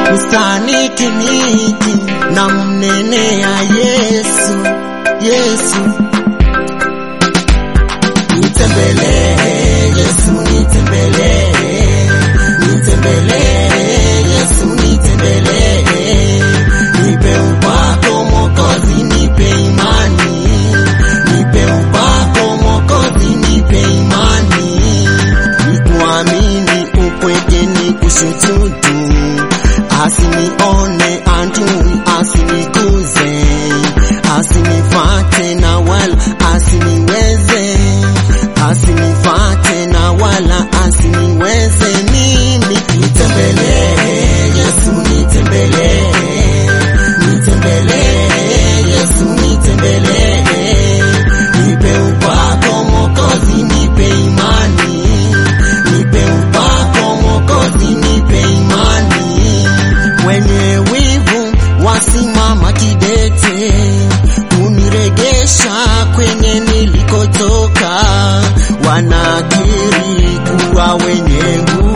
usanikiniki na mnenea Yesu, Yesu nitembelee Yesu, nitembelee, nitembelee Yesu, nitembelee, nipe upako Mwokozi, nipe imani, nipe upako Mwokozi, nipe imani, nikuamini upweke nikushututu, asinione adui, asiniguze, asinifate na wala asiniweze asinifate na wala asiniweze mimi. Nitembelee Yesu, nitembelee, nitembelee Yesu, nitembelee, nipe upako Mwokozi, nipe imani, nipe upako Mwokozi, nipe imani. Wenye wivu wasimama kidete kuniregesha kwenye nilikotoka, wanakiri kuwa wenye nguvu